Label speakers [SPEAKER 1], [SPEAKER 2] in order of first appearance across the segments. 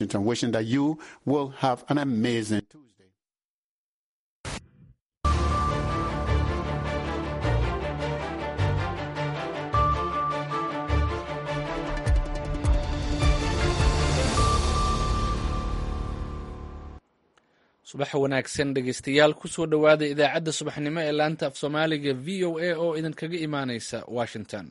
[SPEAKER 1] wishing that you will have an amazing Tuesday.
[SPEAKER 2] subax wanaagsan dhegeystayaal kusoo dhowaada idaacadda subaxnimo ee laanta af soomaaliga v o a oo idinkaga imaaneysa washington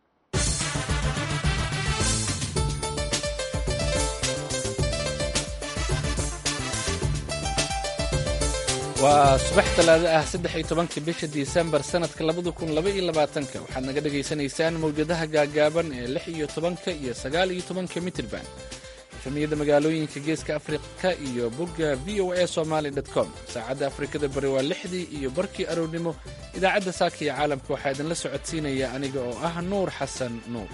[SPEAKER 2] waa subax talaado ah saddex iyo tobanka bisha disembar sanadka labada kun laba iyo labaatanka waxaad naga dhagaysanaysaan mawjadaha gaagaaban ee lix iyo tobanka iyo sagaal iyo tobanka mitrban efamiyada magaalooyinka geeska afrika iyo bogga v o a somaly com saacadda afrikada bari waa lixdii iyo barkii aroornimo idaacadda saaka iyo caalamka waxaa idinla socodsiinaya aniga oo ah nuur xasan nuur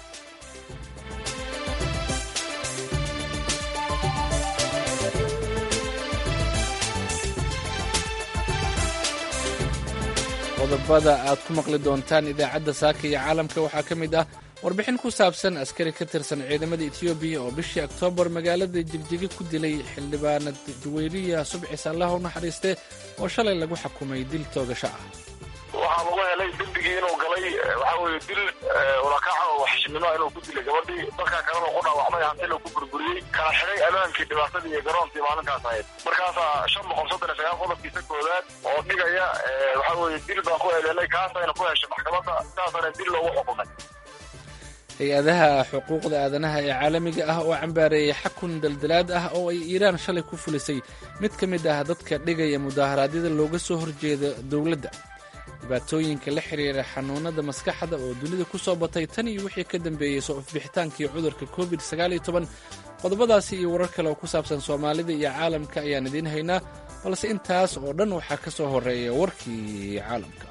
[SPEAKER 2] qodobada aad ku maqli doontaan idaacadda saaka iyo caalamka waxaa ka mid ah warbixin ku saabsan askari ka tirsan ciidamada etoobiya oo bishii oktoobar magaalada jigjiga ku dilay xildhibaanad juweyriya subcis allah u naxariiste oo shalay lagu xukumay dil toogasho ah
[SPEAKER 3] waxaa lagu helay dembigii inuu galay waxaa weye dil ulakaca oo waxshinimo inuu ku dilay gabadhii dadkaa kalena ku dhaawacmay hantila ku burburiyey kala xidhay amaankii dhibaatadii iyo garoontii maalinkaas ahayd markaasaa shan boqol soddon iyo sagaal qodobkiisa koowaad oo dhigaya waxaa weye dil baan ku eedeynay kaasayna ku heshay maxkamadda saasana dil loogu xukumay
[SPEAKER 2] hay-adaha xuquuqda aadanaha ee caalamiga ah oo cambaareeyay xakun daldalaad ah oo ay iiraan shalay ku fulisay mid ka mid ah dadka dhigaya mudaharaadyada looga soo horjeeda dowladda dhibaatooyinka la xiriira xanuunada maskaxda oo dunida ku soo batay tan iyo wixii ka dambeeyey soo ifbixitaankii cudurka covid qodobadaasi iyo warar kale oo ku saabsan soomaalida iyo caalamka ayaan idiin haynaa balse intaas oo dhan waxaa ka soo horeeya warkii caalamka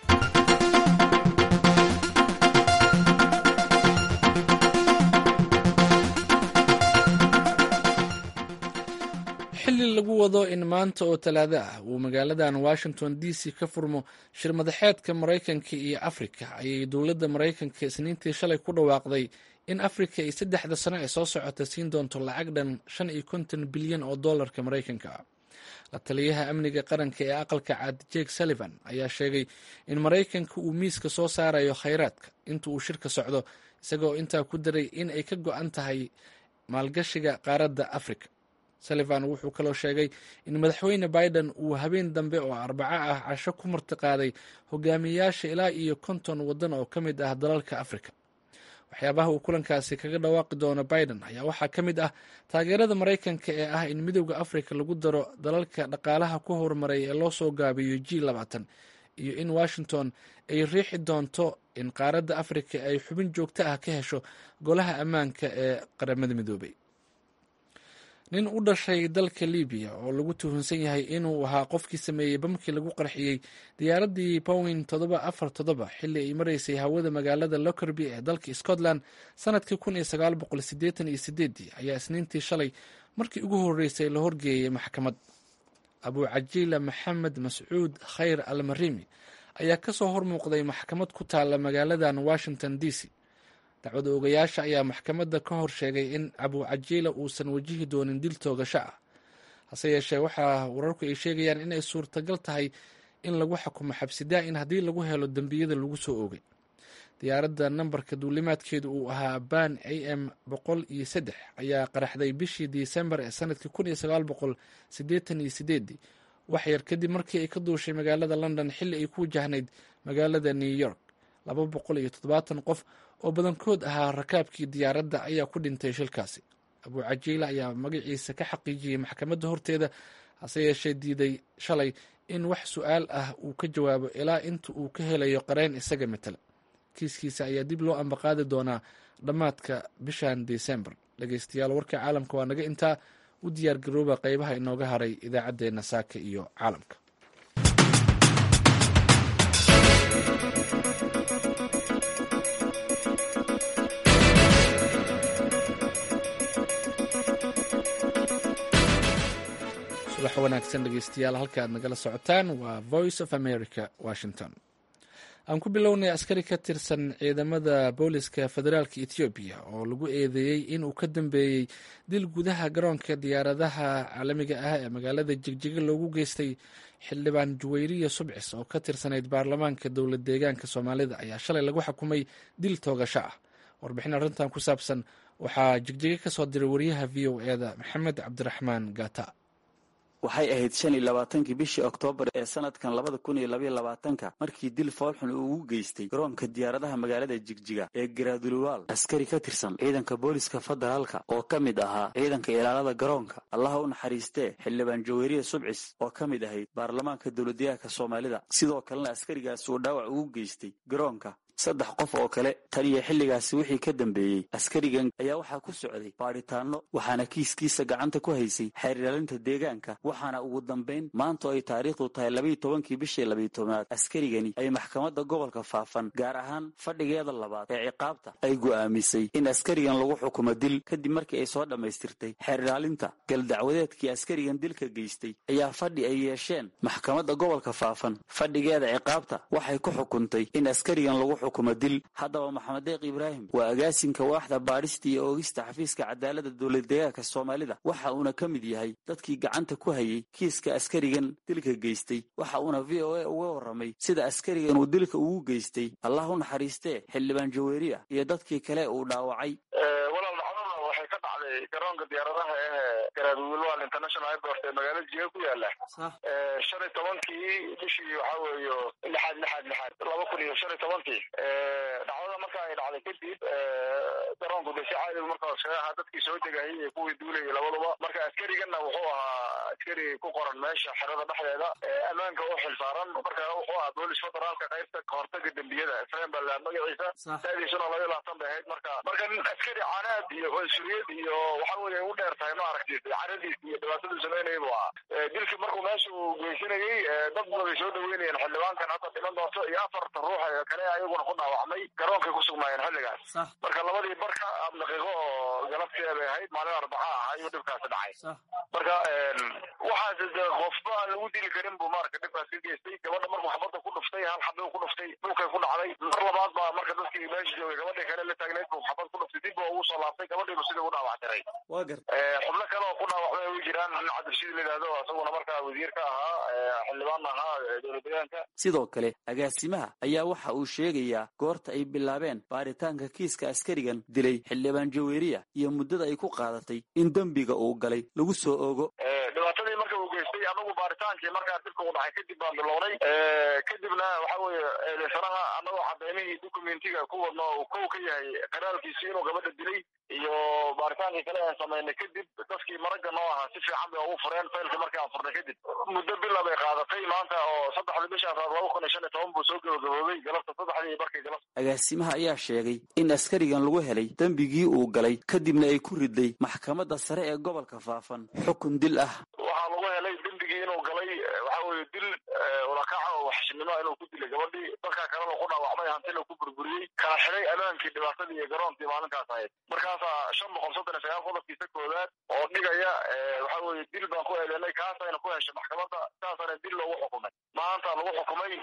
[SPEAKER 2] xilli lagu wado in maanta oo talaado ah uu magaaladan washington d c ka furmo shir madaxeedka maraykanka iyo afrika ayay dowladda maraykanka isniintii shalay ku dhawaaqday in afrika ay saddexda sano ee soo socota siin doonto lacag dhan shan iyo konton bilyan oo dollarka maraykanka ah la taliyaha amniga qaranka ee aqalka cad jake sullivan ayaa sheegay in maraykanka uu miiska soo saarayo khayraadka inta uu shirka socdo isagoo intaa ku daray in ay ka go-an tahay maalgashiga qaaradda afrika sullivan wuxuu kaloo sheegay in madaxweyne biden uu habeen dambe oo arbaco ah casho ku martiqaaday hogaamiyayaasha ilaa iyo konton waddan oo ka mid ah dalalka afrika waxyaabaha uu kulankaasi kaga dhawaaqi doono biden ayaa waxaa ka mid ah taageerada maraykanka ee ah in midowda afrika lagu daro dalalka dhaqaalaha ku horumaray ee loo soo gaabiyo g labaatan iyo in washington ay riixi doonto in qaaradda afrika ay xubin joogto ah ka hesho golaha ammaanka ee qaramada midoobay nin u dhashay dalka libiya oo lagu tuhunsan yahay inuu ahaa qofkii sameeyey bamkii lagu qarxiyey diyaaraddii bowin todoba afar todoba xilli ay maraysay hawada magaalada lockerby ee dalka scotland sanadkii kun iyo sagaal boqol sideetan iyo sideedii ayaa isniintii shalay markii ugu horreysay la horgeeyey maxkamad abuu cajiila maxamed mascuud khayr almarimi ayaa kasoo hormuuqday maxkamad ku taalla magaaladan washington d c dacwada ogayaasha ayaa maxkamadda ka hor sheegay in abuu cajiila uusan wajihi doonin dil toogasho ah hase yeeshee waxaa wararku ay sheegayaan inay suurtagal tahay in lagu xukumo xabsi daa-in haddii lagu helo dembiyada lagu soo oogay diyaaradda nambarka duulimaadkeedu uu ahaa ban a m boqol iyo saddex ayaa qaraxday bishii disembar ee sanadkii kun iyo sagaal boqol siddeetan iyo sideedii wax yar kadib markii ay ka duushay magaalada london xilli ay ku wajahnayd magaalada new york laba boqol iyo toddobaatan qof oo badankood ahaa rakaabkii diyaaradda ayaa ku dhintay shilkaasi abuu cajiila ayaa magaciisa ka xaqiijiyey maxkamadda horteeda hase yeeshee diiday shalay in wax su-aal ah uu ka jawaabo ilaa inta uu ka helayo qareen isaga matala kiiskiisa ayaa dib loo ambaqaadi doonaa dhammaadka bishan desembar dhegeystayaal warka caalamka waa naga intaa u diyaar garooba qeybaha inooga haray idaacaddeenna saaka iyo caalamka subax wanaagsan dhegeystayaal halka aad nagala socotaan waa voice of america washington aan ku bilownay askari ka tirsan ciidamada booliska federaalka etoobiya oo lagu eedeeyey inuu ka dambeeyey dil gudaha garoonka diyaaradaha caalamiga ah ee magaalada jigjiga loogu geystay xildhibaan juwayriya subcis oo ka tirsanayd baarlamaanka dowlad deegaanka soomaalida ayaa shalay lagu xukumay dil toogasho ah warbixin arrintan ku saabsan waxaa jigjiga ka soo diray wariyaha v o e da maxamed cabdiraxmaan gata
[SPEAKER 4] waxay ahayd shan iyo labaatankii bishii oktoobar ee sanadkan labada kun iyo labaiyo labaatanka markii dil foolxun uu ugu geystay garoonka diyaaradaha magaalada jigjiga ee garaaduluwaal askari ka tirsan ciidanka booliska federaalka oo ka mid ahaa ciidanka ilaalada garoonka allaha u naxariistee xildhibaan jaweriya subcis oo ka mid ahayd baarlamaanka dowladdeegaanka soomaalida sidoo kalena askarigaas uu dhaawac ugu geystay garoonka saddex qof oo kale tan iyo xilligaasi wixii ka dambeeyey askarigan ayaa waxaa ku socday baadhitaanno waxaana kiiskiisa gacanta ku haysay xeerilaalinta deegaanka waxaana ugu dambayn maanta oo ay taariikhdu tahay labaiyo tobankii bishii labiyo tobnaad askarigani ay maxkamadda gobolka faafan gaar ahaan fadhigeeda labaad ee ciqaabta ay go'aamisay in askarigan lagu xukumo dil kadib markii ay soo dhammaystirtay xeerilaalinta galdacwadeedkii askarigan dilka geystay ayaa fadhi ay yeesheen maxkamadda gobolka faafan fadhigeeda ciqaabta waxay ku xukuntay in askarigan lagu xukumo dil haddaba maxamed deeq ibraahim waa agaasinka waaxda baadhista iyo oogista xafiiska cadaaladda dowladdeegaanka soomaalida waxa uuna ka mid yahay dadkii gacanta ku hayay kiiska askarigan dilka geystay waxa uuna v o a uga warramay sida askarigan uu dilka ugu geystay allah u naxariistee xildhibaan jaweriya iyo dadkii kale uu dhaawacay
[SPEAKER 3] walaal dhacdada waxay ka dhacday garoonka diyaaradaha ee garaadwilwal international airport ee magaalada jiga ku yaala shan iyo tobankii bishii waxaa weeyo lixaad lixaad lixaad laba kun iyo shan iyo tobankii dhacdada marka ay dhacday kadib garoonku de si caadi markaa iskaga ahaa dadkii soo degayay iyo kuwii duulayay labaduba marka askarigana wuxuu ahaa askari ku qoran meesha xerada dhexdeeda ammaanka u xilsaaran marka wuxuu ahaa boolis federaalka qaybta kahortaga dembiyada isreen baa magaciisa daadiisuna laba iyo labaatan bay ahayd marka marka nin askari canaad iyo cunsuriyad iyo waxa weye u dheer tahay ma aragti caradiis iyo dhibaataduu samaynayay buu ahaa dilkii markuu meesha uu geysanayey dad baday soo dhaweynayeen xildhibaankan hadda dhiman doonto iyo afarta ruux ee kale ayaguna ku dhaawacmay garoonkay ku sugnaayeen xilligaas marka labadii barka ab daqiiqo oo galabtee bay ahayd maalin arbaca ah ayuu dhibkaasi dhacay marka waxaas de qofba aan lagu dili karin buu marka dhibkaas ka geystay gabadha markuu xabadda ku dhuftay hal xabuu ku dhuftay dhulkay ku dhacday mar labaad baa marka dadkii meesha joogay gabadhii kale la taagnayd buu xabad ku dhuftay dib buu ugu soo laabtay gabadhiibu sidii u dhaawactiray xubno kale oo ku dhaawacmay way jiraan nin cabdirashiid la yidhahdo isaguna markaa wasiir ka ahaa xildhibaan ahaa dowlad deegaanka
[SPEAKER 4] sidoo kale agaasimaha ayaa waxa uu sheegayaa goorta ay bilaabeen baaritaanka kiiska askarigan dilay xildhibaan jaweriya iyo muddada ay ku qaadatay in dembiga uu galay lagu soo ogo
[SPEAKER 3] dhibaatadii marka uu geystay anagu baaritaankii markaa dilka uu dhacay kadib baan bilownay kadibna waxa weeye eedeysanaha annagoo cadaymihii documentiga ku wadno uu kow ka yahay qaraalkiisi inuu gabadha dilay iyo baaritaankii kale aan samaynay kadib dadkii maragga noo ahaa si fiican bay ugu fureen faylkii markii aan furnay kadib muddo bila bay qaadatay maanta oo saddexdii bishaan laba kun iyo shan iyo toban buu soo gabagaboobay galabta saddexdii barkii galabta
[SPEAKER 4] agaasimaha ayaa sheegay in askarigan lagu helay dembigii uu galay kadibna ay ku riday maxkamadda sare ee gobolka faafan xukun dil ah
[SPEAKER 3] waxaa lagu helay dembigii inuu galay waxa weeye dil ulakaca oo waxshinimo inuu ku dilay gabadhii dadkaa kalena ku dhaawacmay hantina ku burburiyey kala xiday ammaankii dhibaatadii iyo garoontii maalinkaas ahayd markaasaa shan boqol soddon iyo sagaal qodobkiisa koowaad oo dhigaya waxa weeye dil baan ku eedeynay kaasayna ku heshay maxkamadda saasana dil loogu xukumay maanta lagu xukumay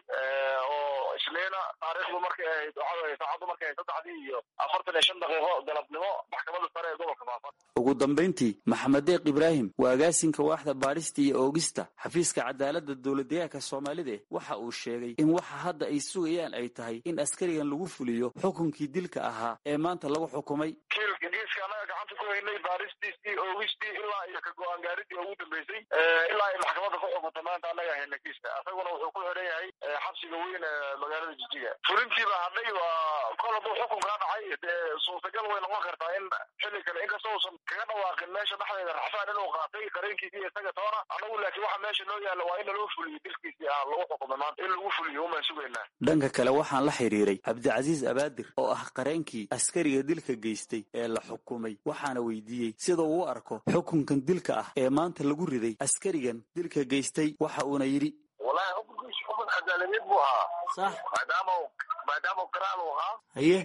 [SPEAKER 3] oo isniina taariikhdu markay ahayd waxa weye saacaddu markay ahayd saddexdii iyo afartan iyo shan daqiiqo galabnimo maxkamadda sare ee gobolka faafan
[SPEAKER 4] ugu dambayntii maxamed deeq ibraahim waa agaasinka waaxda baadhista iyo oogista xafiiska cadaaladda dowladdeegaanka soomaalida waxa uu sheegay in waxa hadda ay sugayaan ay tahay in askarigan lagu fuliyo xukunkii dilka ahaa ee maanta lagu xukumay
[SPEAKER 3] kiiska annaga gacanta ku haynay baaristiisii oogistii ilaa iyo ka go-aan gaaridii ugu dambeysay ilaa ay maxkamadda ku xukunta maanta annaga hayna kiiska isaguna wuxuu ku xidhan yahay xabsiga weyn ee magaalada jijiga fulintiiba hadhay waa kol hadduu xukunkaa dhacay dee suurtagal way noqon kartaa in xilli kale inkastoo uusan kaga dhawaaqin meesha dhexdeeda raxfaan inuu qaatay qareenkiisi iyo isaga toona annagu laakiin waxa meesha noo yaalla waa in naloo fuliyo dilkiisii ah lagu xukumay maanta in lagu fuliyo umaan sugaynaa
[SPEAKER 4] dhanka kale waxaan la xiriiray cabdicasiis abaadir oo ah qareenkii askariga dilka geystay ee la xukumay waxaana weydiiyey sida uu u arko xukunkan dilka ah ee maanta lagu riday askarigan dilka geystay waxa uuna yidhi
[SPEAKER 3] wallahi xukunkiisu xukun cadaaladeed buu ahaa
[SPEAKER 4] sax
[SPEAKER 3] maadaama maadaama qiraal uu ahaa
[SPEAKER 4] haye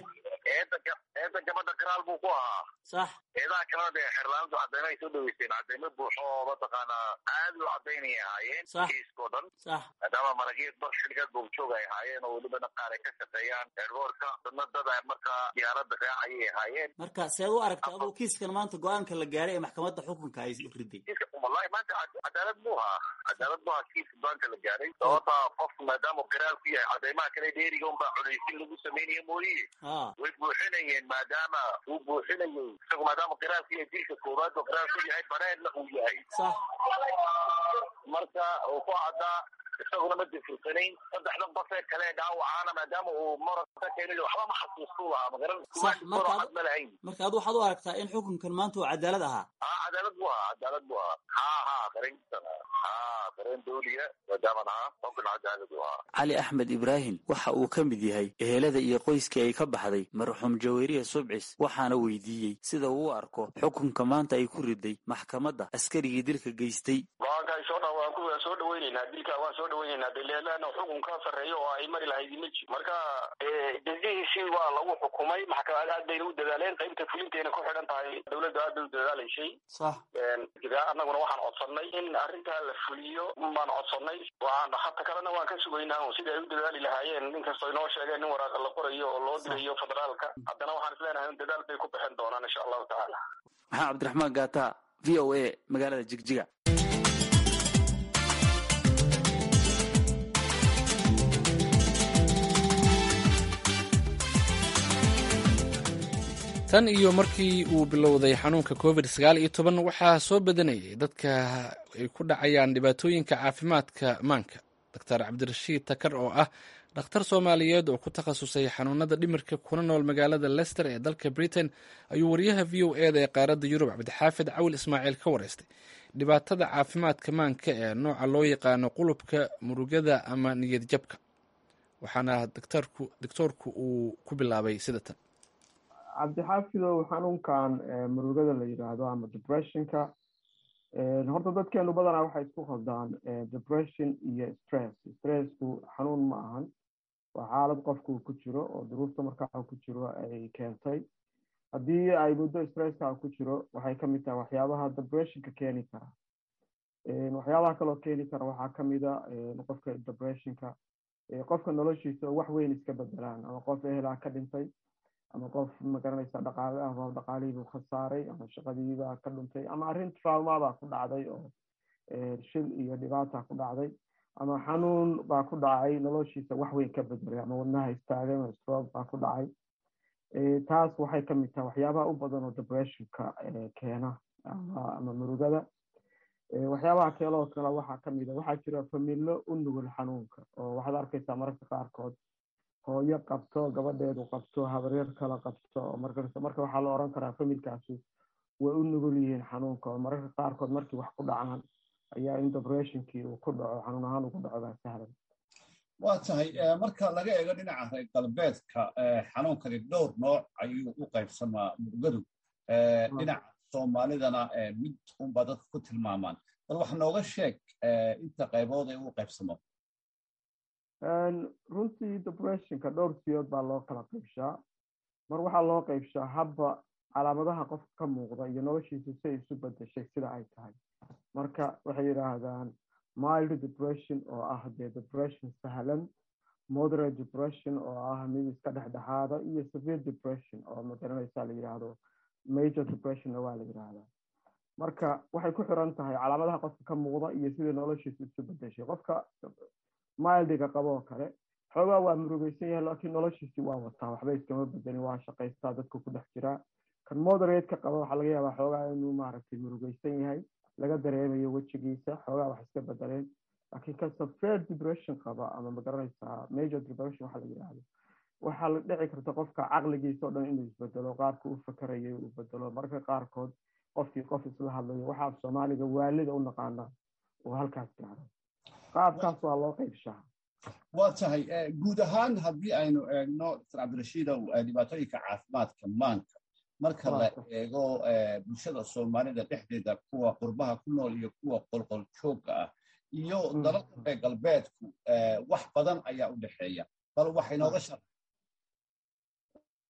[SPEAKER 3] eeda eeda gabadha garaal buu ku ahaa
[SPEAKER 5] sax
[SPEAKER 3] eedaha kalena dee xerlaantu cadeymo ay soo dhaweysteen cadeymo buuxo oo mataqaanaa aad u cadaynayay ahaayeen
[SPEAKER 5] Sax.
[SPEAKER 3] kiiskao dhan
[SPEAKER 5] sax
[SPEAKER 3] maadaama marageed bar xilligaad boogjoog ay ahaayeen oo welibana qaar ay ka shaqeeyaan eerboorka dadna dad ay markaa diyaaradda raacayay ahaayeen
[SPEAKER 5] marka seed u aragta aduu kiiskan maanta go-aanka la gaaray ee maxkamadda xukunka ay riday
[SPEAKER 3] kiiska wallahi maanta cad- cadaalad buu ahaa cadaalad buu ahaa kiiska baanka la gaaray sababta qofku maadaama garaal ku yahay cadeymaha kale dheeriga unbaa cunaysin lagu samaynayo mooye
[SPEAKER 5] ha
[SPEAKER 3] way buuxinayeen maadaama uu buuxinayay isagu maadaama qiraalku yahay dilka koowaad oo qiraal ku yahay baneedna uu yahay
[SPEAKER 5] sax
[SPEAKER 3] marka uu ku caddaa isaguna ma difirsanayn saddexdan basee kale dhaawacaana maadaama uu marasa keenay waxba ma xasuustuu lahaa magaran
[SPEAKER 5] Sax, marka ad-
[SPEAKER 3] cad ma lahayn
[SPEAKER 5] marka adu waxaad u aragtaa in xukunkan maanta uu cadaalad ahaa
[SPEAKER 3] haa cadaalad buu ahaa cadaalad buu ahaa haa haa qarinkiisana haa qarin dawliya maadaaman ahaa xukun cadaalad buu ahaa
[SPEAKER 4] cali axmed ibraahim waxa uu ka mid yahay ehelada iyo qoyskii ay ka baxday marxuum jaweriya subcis waxaana weydiiyey sida uu u arko xukunka maanta ay ku riday maxkamadda askarigii dilka geystay
[SPEAKER 6] go-aanka ay soo dha waan ku waan soo dhaweyneynaa dilka waan soo dhaweyneynaa de leelana xukun ka sarreeyo oo ay mari lahayd ma jiro marka jasihiisii waa lagu xukumay maxkamad aad bayna u dadaaleen qaybta fulintayna ku xidhan tahay dawladda aad bay u dadaalaysay
[SPEAKER 5] sax
[SPEAKER 6] jira annaguna waxaan codsanay in arrintaa la fuliyo baan codsanay waan hata kalena waan ka sugaynaa oo sidai ay u dadaali lahaayeen inkastoo inoo sheegeen in waraaqa la qorayo oo loo dirayo federaalka haddana waxaan isleenahay in dadaal bay ku bixin doonaan insha allahu tacaala
[SPEAKER 4] maxaa cabdiraxmaan gaata v o a magaalada jigjiga
[SPEAKER 2] tan iyo markii uu bilowday xanuunka covid sagaal iyo toban waxaa soo badanayay dadka ay ku dhacayaan dhibaatooyinka caafimaadka maanka doctor cabdirashiid takar oo ah dhakhtar soomaaliyeed oo ku takhasusay xanuunada dhimirka kuna nool magaalada lester ee dalka britain ayuu wariyaha v o eda ee qaaradda yurub cabdixaafid cawil ismaaciil ka wareystay dhibaatada caafimaadka maanka ee nooca loo yaqaano qulubka murugada ama niyad jabka waxaana doctoorku uu ku bilaabay sida tan
[SPEAKER 7] cabdixaafidow xanuunkan murugada la yidhaahdo ama depressionka horta dadkeenu badanaa waxay isku khaldaan depression iyo stress stressku xanuun ma ahan waa xaalad qofku ku jiro oo duruufta markaa ku jiro ay keentay haddii ay muddo stresska ku jiro waxay kamid tahay waxyaabaha depressionka keeni kara waxyaabaha kaloo keeni kara waxaa kamida qofka depressionka qofka noloshiisa oo wax weyn iska bedelaan ama qof ehelaa ka dhintay ama qof magaranaysa dhaqaale ah oo dhaqaalihiibuu khasaaray ama shaqadiibaa ka dhuntay ama arrin traumabaa ku dhacday oo shil iyo dhibaata ku dhacday ama xanuun baa ku dhacay noloshiisa wax weyn ka bedelay ama wadnaha istaagay ama stroke baa ku dhacay taas waxay kamid tahay waxyaabaha u badan oo depressionka keena ama murugada waxyaabaha keeloo kale waxaa kamid a waxaa jira familo u nugul xanuunka oo waxaad arkaysaa mararka qaarkood hooyo qabto gabadheedu qabto habaryar kala qabto marka marka waxaa la oran karaa familkaasi way u nugul yihiin xanuunka oo mararka qaarkood markii wax ku dhacaan ayaa in depressionkii uu ku dhaco xanuun ahaan ugu dhaco baa sahlan
[SPEAKER 8] waa tahay marka laga eego dhinaca reer galbeedka xanuunkani dhowr nooc ayuu u qaybsamaa murugadu dhinaca soomaalidana mid unbaa dadka ku tilmaamaan bal wax nooga sheeg inta qaybood ee u qaybsamo
[SPEAKER 7] runtii depressionka dhowr siyood baa loo kala qaybshaa mar waxaa loo qaybshaa habba calaamadaha qofka ka muuqda iyo noloshiisa si ay isu bedeshay sida ay tahay marka waxay yidhaahdaan mild depression oo ah dee depression sahlan moderate depression oo ah mid iska dhexdhexaada iyo severe depression oo magaranaysa la yidhaahdo major depressionna waa la yidhaahdaa marka waxay ku xiran tahay calaamadaha qofka ka muuqda iyo sidai noloshiisa isu bedeshay qofka mildiga qaboo kale xoogaa waa murugeysan yahay laakiin noloshiisii waa wataa waxba iskama bedelin waa shaqaystaa dadku ku dhex jiraa kan moderate-ka qaba waxaa laga yaabaa xoogaa inuu maaragtay murugeysan yahay laga dareemayo wejigiisa xoogaa wax iska bedeleen laakiin kan severe depression qaba ama magaranaysaa major depression waxa la yidhaahdo waxaa la dhici karta qofka caqligiisa o dhan inuu isbedelo qaabka u fakarayay uu bedelo marka qaarkood qofkii qof isla hadlayo waxaa af soomaaliga waalida u naqaanaa uu halkaas gaaro qaabkaas waa loo qaybshaa
[SPEAKER 8] waa tahay guud ahaan haddii aynu eegno dr cabdirashiidow dhibaatooyinka caafimaadka maanka marka la eego bulshada soomaalida dhexdeeda kuwa qurbaha ku nool iyo kuwa qolqol joogga ah iyo dalalka reer galbeedku wax badan ayaa u dhexeeya bal waxay nooga shar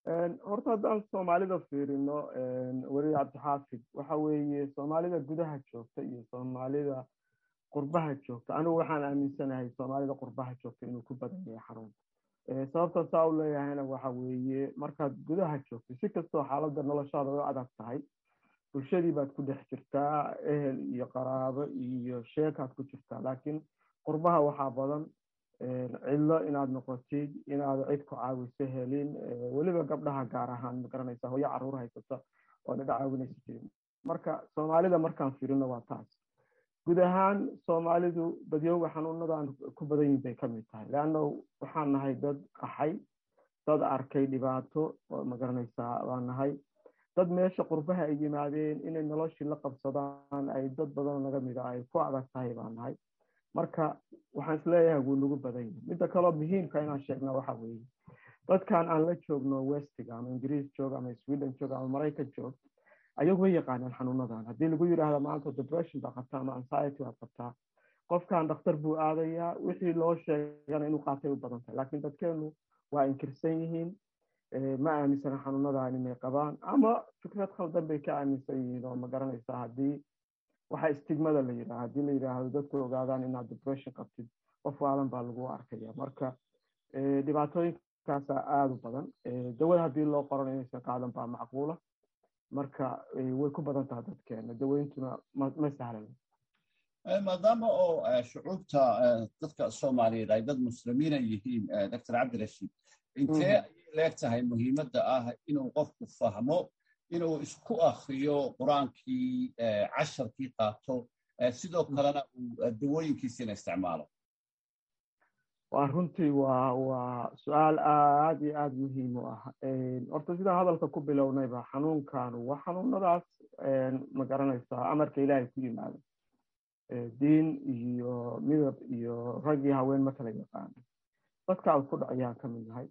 [SPEAKER 7] horta haddaan soomaalida fiirino weli cabdixaafid waxa weeye soomaalida gudaha joogta iyo soomaalida qurbaha joogta anigu waxaan aaminsanahay soomaalida qurbaha joogta inuu ku badan yahay xanuunka sababta saa u leeyahayna waxa weeye markaad gudaha joogto si kastoo xaaladda noloshaada u adag tahay bulshadii baad ku dhex jirtaa ehel iyo qaraabo iyo sheekaad ku jirtaa laakiin qurbaha waxaa badan cidlo inaad noqotid inaad cid ku caawiso helin weliba gabdhaha gaar ahaan magaranaysa hooyo caruur haysata oo dhidha caawinaysa jirin marka soomaalida markaan firino waa taas guud ahaan soomaalidu badyooga xanuunadan ku badan yihin bay ka mid tahay leanna waxaan nahay dad qaxay dad arkay dhibaato oo magaranaysaa baan nahay dad meesha qurbaha ay yimaadeen inay noloshii la qabsadaan ay dad badanoo naga mida ay ku adag tahay baan nahay marka waxaan isleeyahay wuu nagu badan yihin midda kaloo muhiimka inaan sheegna waxa weeye dadkan aan la joogno westiga ama ingiriis joog ama sweden joog ama maraykan joog ayagu way yaqaanaan xanuunadan haddii lagu yidhaahdo maanta depression baa qabtaa ama anxiety baa qabtaa qofkan dhakhtar buu aadayaa wixii loo sheegana inuu qaatay u badan tahay laakiin dadkeenu waa inkirsan yihiin ma aaminsana xanuunadan inay qabaan ama fikrad khaldan bay ka aaminsan yihiin oo ma garanaysaa haddii waxa stigmada la yidhaha haddii la yidhaahdo dadku ogaadaan inaad depression qabtid qof waalan baa lagu arkaya marka dhibaatooyinkaasa aada u badan dawada haddii loo qoran inaysan qaadan baa macquula marka way ku badan tahay dadkeena daweyntuna ma sahlan
[SPEAKER 8] maadaama oo shucuubta dadka soomaaliyeed ay dad muslimiina yihiin doctor cabdirashiid intee ayay leeg tahay muhiimadda ah inuu qofku fahmo inuu isku akriyo qur-aankii casharkii qaato sidoo kalena uu dawooyinkiisiina isticmaalo
[SPEAKER 7] waa runtii waa waa su-aal aad iyo aada muhiim u ah horta sidaan hadalka ku bilownayba xanuunkanu waa xanuunadaas ma garanaysaa amarka ilaahay ku yimaado diin iyo midab iyo rag iyo haween ma kala yaqaano dadka ku dhacayaan ka mid nahay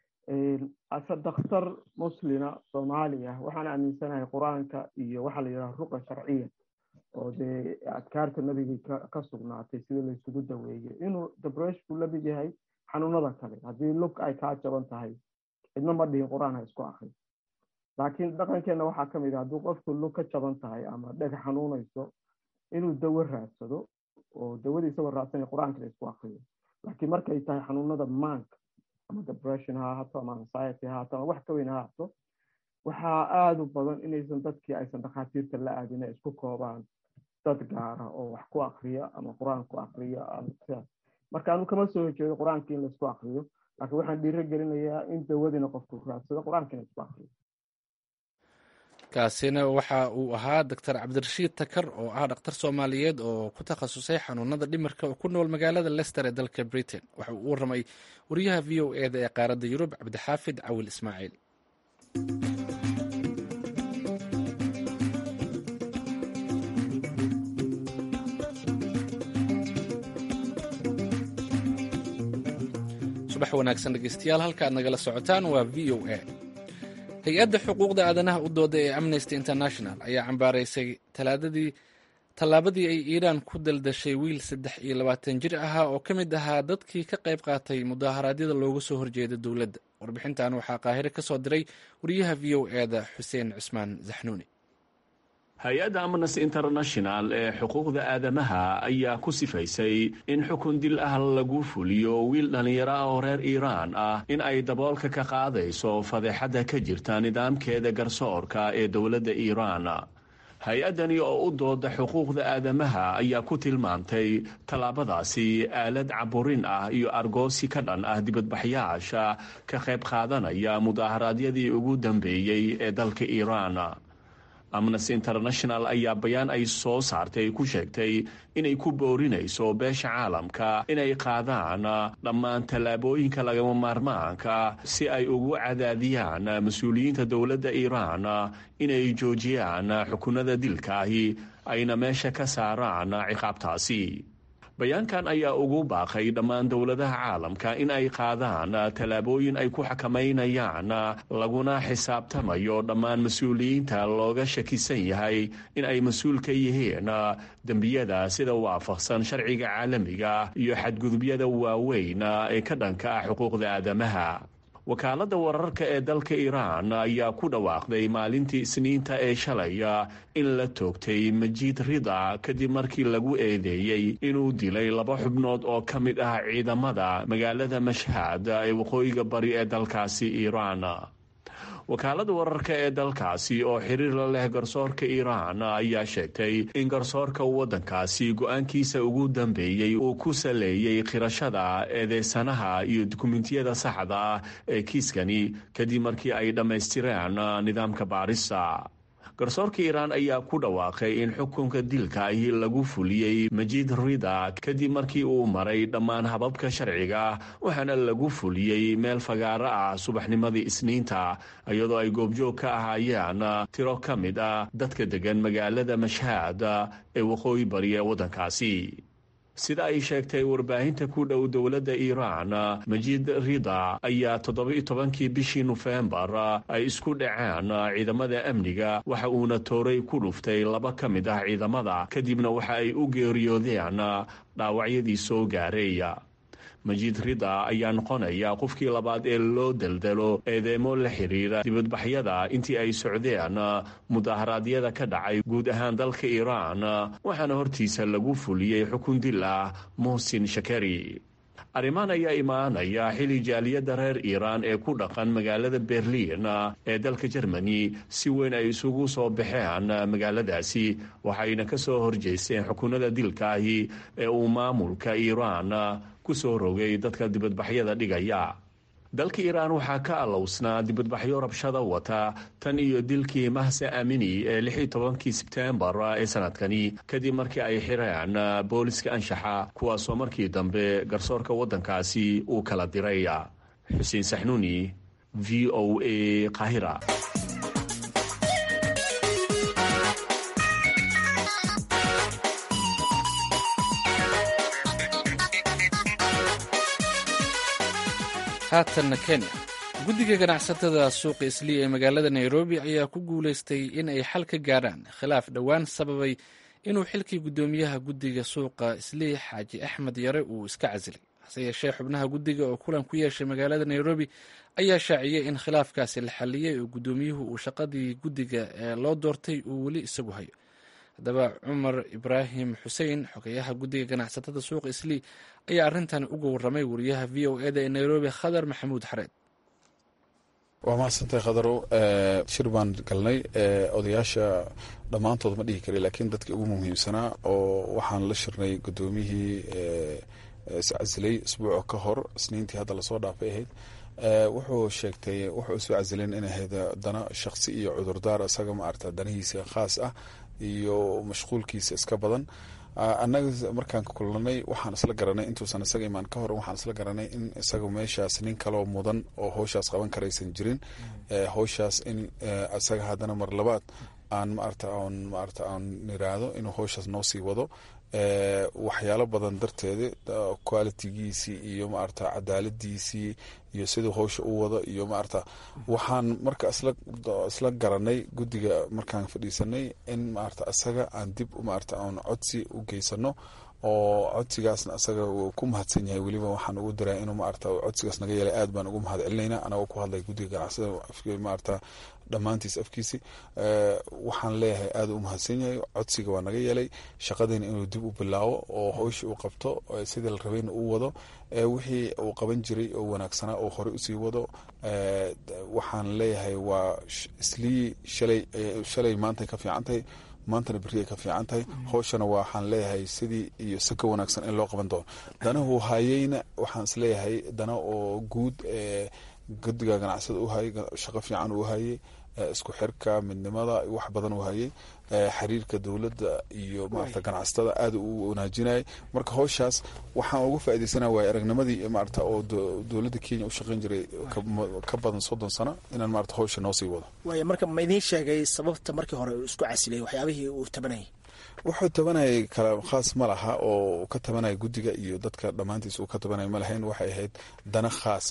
[SPEAKER 7] ase dakhtar muslina soomaali ah waxaan aaminsanahay qur-aanka iyo waxaa la yidhaha ruqa sharciya oo dee adkaarta nabigii ka sugnaatay sida laysugu daweeye inuu debreshku la mid yahay xanuunada kale haddii lug ay kaa jaban tahay cidna ma dhihin qur-aan ha isku akri laakiin dhaqankeenna waxaa ka mid ah hadduu qofku lug ka jaban tahay ama dheg xanuunayso inuu dawo raadsado oo dawadii isagoo raadsanaya qur-aanka la isku akriyo laakiin markay tahay xanuunada maanka ama depression ha ahaato ama anxiety ha ahaato ama wax ka weyn ha ahaato waxaa aada u badan inaysan dadkii aysan dhakhaatiirta la aadin ay isku koobaan dad gaara oo wax ku akriya ama qur-aan ku akriya sidaas marka anu kama soo horjeedo qur-aankii in laisku akriyo laakiin waxaan dhiiro gelinayaa in dawadiina qofku raadsado qur-aankiina isku akriyo
[SPEAKER 2] kaasina waxa uu ahaa doctor cabdirashiid takar oo ah dhakhtar soomaaliyeed oo ku takhasusay xanuunada dhimirka oo ku nool magaalada lester ee dalka britain waxa uu u warramay wariyaha v o eda ee qaaradda yurub cabdixaafid cawil ismaaciil subax wanaagsan dhegeystayaal halka aad nagala socotaan waa v o a hay-adda xuquuqda aadanaha u dooda ee amnesty international ayaa cambaaraysay talaadadii tallaabadii ay iiraan ku daldashay wiil saddex iyo labaatan jir ahaa oo ka mid ahaa dadkii ka qayb qaatay mudaaharaadyada looga soo horjeeda dowladda warbixintan waxaa qaahire ka soo diray wariyaha v o eda xuseen cusmaan zaxnuuni
[SPEAKER 9] hay-adda amnesty international ee xuquuqda aadamaha ayaa ku sifaysay in xukun dil ah lagu fuliyo wiil dhallinyaro ah oo reer iiraan ah in ay daboolka ka qaadayso fadeexadda ka jirta nidaamkeeda garsoorka ee dowladda iiraan hay-addani oo u dooda xuquuqda aadamaha ayaa ku tilmaantay tallaabadaasi aalad caburin ah iyo argoosi ka dhan ah dibadbaxyaasha ka qayb qaadanaya mudaaharaadyadii ugu dambeeyey ee dalka iiraan amnesty international ayaa bayaan ay soo saartay ku sheegtay inay ku boorinayso beesha caalamka inay qaadaan dhammaan tallaabooyinka lagama maarmaanka si ay ugu cadaadiyaan mas-uuliyiinta dowladda iiraan inay joojiyaan xukunada dilkaahi ayna meesha ka saaraan ciqaabtaasi bayaankan ayaa ugu baaqay dhammaan dowladaha caalamka in ay qaadaan tallaabooyin ay ku xakamaynayaan laguna xisaabtamayo dhammaan mas-uuliyiinta looga shakisan yahay in ay mas-uul ka yihiin dembiyada sida waafaqsan sharciga caalamiga iyo xadgudubyada waaweyn ee ka dhanka ah xuquuqda aadamaha wakaaladda wararka ee dalka iiraan ayaa ku dhawaaqday maalintii isniinta ee shalay in la toogtay majiid rida kadib markii lagu eedeeyey inuu dilay laba xubnood oo ka mid ah ciidamada magaalada mashhad ee waqooyiga bari ee dalkaasi iiraan wakaaladda wararka ee dalkaasi oo xiriir la leh garsoorka iiraan ayaa sheegtay in garsoorka waddankaasi go-aankiisa ugu dambeeyey uu ku saleeyey khirashada eedeysanaha iyo dukumentiyada saxda ah ee kiiskani kadib markii ay dhammaystireen nidaamka baarista garsoorka iiraan ayaa ku dhawaaqay in xukunka dilka ahi lagu fuliyey majiid rida kadib markii uu maray dhammaan hababka sharciga waxaana lagu fuliyey meel fagaaro ah subaxnimadii isniinta iyadoo ay goobjoog ka ahaayeen tiro ka mid ah dadka degan magaalada mashhaad ee waqooyi bari ee waddankaasi sida ay sheegtay warbaahinta ku dhow dowladda iiraan majiid rida ayaa toddoba-iyo tobankii bishii nofembar ay isku dhaceen ciidamada amniga waxa uuna tooray ku dhuftay laba ka mid ah ciidamada kadibna waxa ay u geeriyoodeen dhaawacyadii soo gaaray majiid rida ayaa noqonaya qofkii labaad ee loo deldelo eedeemo la xiriira dibadbaxyada intii ay socdeen mudaharaadyada ka dhacay guud ahaan dalka iiraan waxaana hortiisa lagu fuliyey xukun dil ah muhsin shakari arrimaan ayaa imaanaya xili jaaliyadda reer iiraan ee ku dhaqan magaalada berliin ee dalka jermani si weyn ay isugu soo baxeen magaaladaasi waxayna ka soo horjeysteen xukunada dilkaahi ee uu maamulka iiraan ku soo rogay dadka dibadbaxyada dhigaya dalka iiraan waxaa ka allowsnaa dibadbaxyo rabshada wata tan iyo dilkii mahse amini ee lix iyo tobankii sebteembar ee sanadkani kadib markii ay xireen booliska anshaxa kuwaasoo markii dambe garsoorka waddankaasi uu kala diray xuseen saxnuuni v o a qahira
[SPEAKER 2] haatanna kenya guddiga ganacsatada suuqa islii ee magaalada nairobi ayaa ku guulaystay in ay xal ka gaadhaan khilaaf dhowaan sababay inuu xilkii guddoomiyaha guddiga suuqa islii xaaji axmed yare uu iska casilay hase yeeshee xubnaha guddiga oo kulan ku yeeshay magaalada nairobi ayaa shaaciyey in khilaafkaasi la xaliyey oo guddoomiyuhu uu shaqadii guddiga ee loo doortay uu weli isagu hayo haddaba cumar ibraahim xuseen xogeyaha guddiga ganacsatada suuqa islii ayaa arrintan uga warramay wariyaha v o eda ee nairobi khadar maxamuud xareed
[SPEAKER 10] waa mahadsantahay khadarow shir baan galnay odayaasha dhammaantood ma dhihi kara laakiin dadka ugu muhiimsanaa oo waxaan la shirnay guddoomiyihii iscasilay isbuuco ka hor isniintii hadda lasoo dhaafay ahayd wuxuu sheegtay wuxuu isu casileen in ahayd dana shaqsi iyo cudurdaar isaga maarata danihiisa khaas ah iyo mashquulkiisa iska badan annaga markaan kulanay waxaan isla garanay intuusan isaga imaan ka hor waxaan isla garanay in isaga meeshaas nin kaloo mudan oo howshaas qaban karaysan jirin howshaas in isaga haddana mar labaad aan maarata on maarata aan niraahdo inuu howshaas noo sii wado waxyaalo badan darteeda qualitigiisii iyo maarata cadaaladiisii iyo siduu howsha u wado iyo maarata waxaan marka isla garanay guddiga markaan fadhiisanay in maarata isaga aan dib maarata aan codsi u geysano oo codsigaasna isaga uu ku mahadsan yahay weliba waxaan ugu diraa inuu maarata codsigaas naga yeelay aad baan ugu mahad celinayna anagoo ku hadlay guddiga ganacsada maarata dhammaantiis afkiisi waxaan leeyahay aad u mahadsan yahay codsiga waa naga yeelay shaqadiina inuu dib u bilaabo oo howsha uu qabto sidii la rabayna uu wado wixii uu qaban jiray oo wanaagsanaa oo horey usii wado waxaan leeyahay waa islii shalay shalay maantay ka fiican tahay maantana berri ay ka fiican tahay howshana waxaan leeyahay sidii iyo si ka wanaagsan in loo qaban doono danahuu hayeyna waxaan isleeyahay dana oo guud guddiga ganacsada u hayay shaqo fiican uu hayay isku xirka midnimada wax badan uu hayay xiriirka dowladda iyo maarata ganacsatada aad u wanaajinayay marka howshaas waxaan uga faa'idaysana waay aragnimadii maarata oo dowladda kenya u shaqayn jiray ka badan soddon sano inaan maarata howsha noo sii wado
[SPEAKER 11] waaya marka ma idiin sheegay sababta markii hore uu isku casilay waxyaabihii uu tabanayay
[SPEAKER 10] wuxuu tabanayay kala khaas ma laha oo ka tabanaya guddiga iyo dadka dhammaantiis uu ka tabanaya ma lahayn waxay ahayd dana khaas ah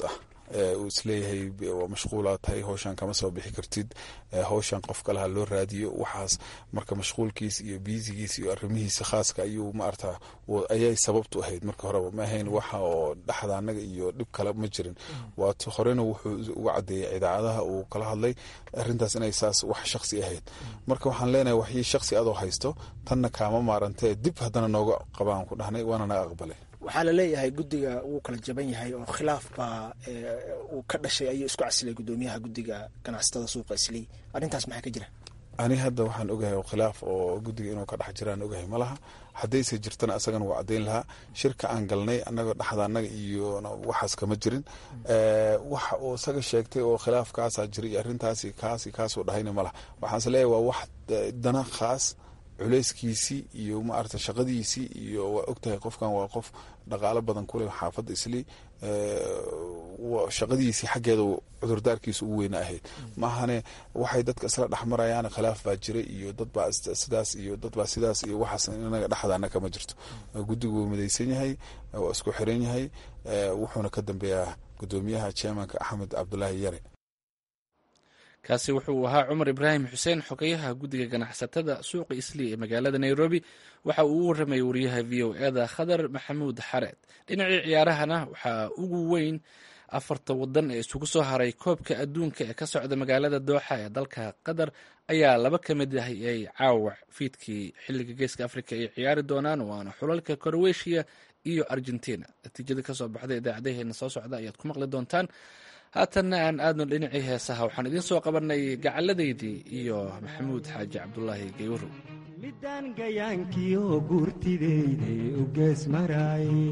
[SPEAKER 10] uu isleeyahay waa mashquulaa tahay howshan kama soo bixi kartid howshan qof kaleha loo raadiyo waxaas marka mashquulkiis iyo biisigiis iyo arrimihiisa khaaska ayuu maarata ayay sababtu ahayd marka horeba ma ahayn waxa oo dhexda anaga iyo dhib kale ma jirin waat horena wuxuu uga cadeeyay idaacadaha uu kala hadlay arintaas inay saas wax shaksi ahayd marka waxaan leenahay waxii shaksi adoo haysto tanna kaama maarantee dib haddana nooga qabaan ku dhahnay waana naga aqbalay
[SPEAKER 11] waxaa la leeyahay guddiga wuu kala jaban yahay oo khilaaf baa uu ka dhashay ayuu isku casilay guddoomiyaha guddiga ganacsatada suuqa islii arrintaas maxaa ka jira
[SPEAKER 10] ani hadda waxaan ogahay oo khilaaf oo guddiga inuu ka dhex jiraan ogahay ma laha haddayse jirtana asagana waa caddayn lahaa shirka aan galnay annaga dhexda annaga iyo waxaas kama jirin waxa uu isaga sheegtay oo khilaafkaasaa jira iyo arrintaasi kaasi kaasuu dhahayna ma laha waxaanse leeyahay waa wax dana khaas culeyskiisii iyo maarata shaqadiisii iyo waa ogtahay qofkan waa qof dhaqaalo badan kuleh xaafadda islii shaqadiisii xaggeeda cudurdaarkiisa ugu weyna ahayd maahane waxay dadka isla dhexmarayaan khilaaf baa jira iyo dadbaa sidaas iyo dadbaa sidaas iyo waxaas inaga dhexdaana kama jirto guddigu wuu midaysan yahay waa isku xiran yahay wuxuuna ka dambeeyaa gudoomiyaha chairmanka axmed cabdulaahi yare
[SPEAKER 2] kaasi wuxuu ahaa cumar ibraahim xuseen xogeyaha guddiga ganacsatada suuqa islii ee magaalada nairobi waxa uu u warramayay wariyaha v o eda khadar maxamuud xareed dhinacii ciyaarahana waxaa ugu weyn afarta wadan ee isugu soo haray koobka adduunka ee ka socda magaalada dooxa ee dalka qatar ayaa laba ka mid ah ay caawac fiidkii xilliga geeska afrika ay ciyaari doonaan waana xulalka koroweshiya iyo argentina natiijada kasoo baxda idaacadaheena soo socda ayaad ku maqli doontaan haatanna aan aadno dhinacii heesaha waxaan idiin soo qabanay gacalladaydii iyo maxamuud xaaji cabdulaahi gaywarow
[SPEAKER 12] midaan gayaankiyo guurtideyday u gees maraaye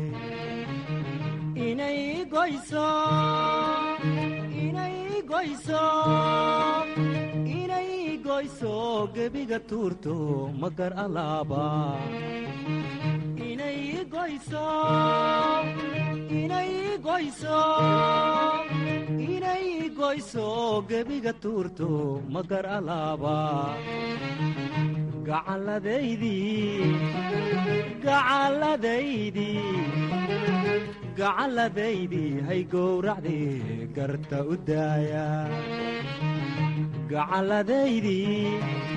[SPEAKER 12] inay goyso inay goyso inay goyso gebiga tuurto magar alaaba inay goyso inay goyso inay goyso gebiga tuurto magar alaaba gacalladaydii gacalladaydii gacalladaydii hay gowracdii garta u daaya gacalladaydii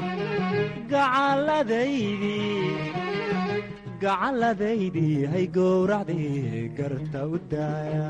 [SPEAKER 12] gacalladaydii gacalladaydii hay gowracdii garta u daaya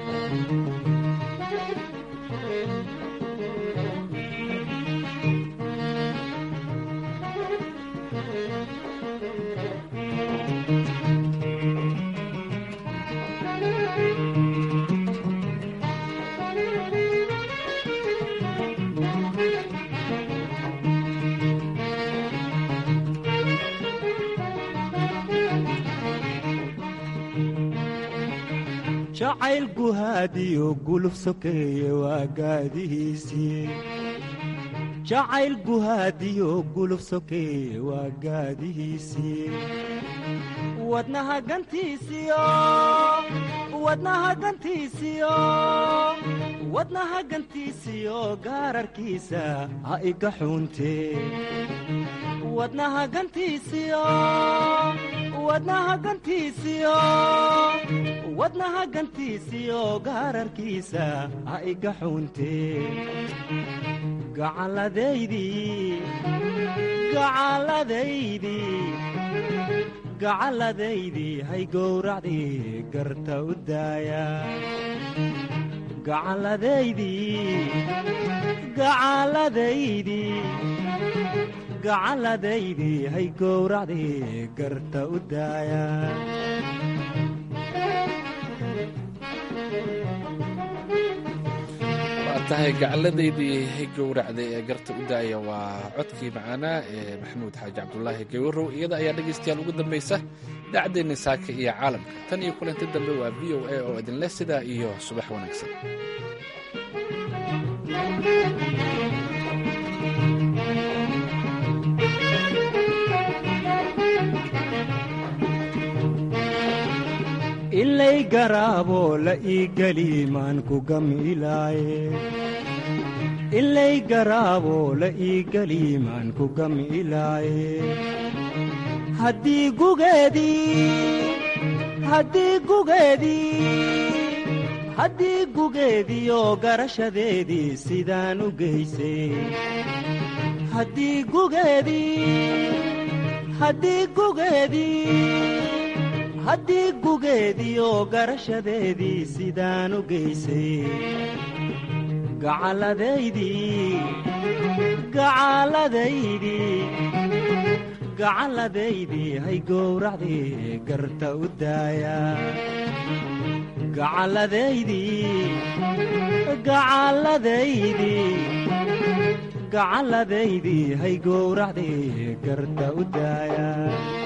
[SPEAKER 12] jacayl guhaadiyo guluf sokeeye waa gaadihiisii jacayl guhaadiyo guluf sokeeye waa gaadihiisii wadnaha gantiisiyo wadnaha gantiisiyo wadnaha gantiisiyo gaararkiisa ha iga xuuntee wadnaha gantiisiyo wadnaha gantiisiyo wadnaha gantiisiyo gaararkiisa ha iga xuuntee gacalladaydii gacalladaydii gacalladaydii hay gowracdii garta u daaya gacalladaydii gacalladaydii gacalladaydii hay gowracdii garta u daaya
[SPEAKER 2] waa tahay gacalladaydii hay gowracday ee garta u daaya waa codkii macaanaa ee maxamuud xaaji cabdulaahi gawarow iyada ayaa dhegaystayaal ugu dambaysa idaacaddeennii saaka iyo caalamka tan iyo kulanti dambe waa v o a oo idinleh sidaa iyo subax wanaagsan
[SPEAKER 12] ilay garaabo la ii geli maan ku gamilaaye ilay garaabo la ii geli maan ku gamilaaye haddii gugeedii haddii gugeedii haddii gugeediyo garashadeedii sidaan u geysay haddii gugeedii haddii gugeedii haddii gugeediyo garashadeedii sidaan u geysay gacalladaydii gacalladaydii gacalladaydii hay gowracdii garta u daaya gacalladaydii gacalladaydii gacalladaydii hay gowracdii garta u daaya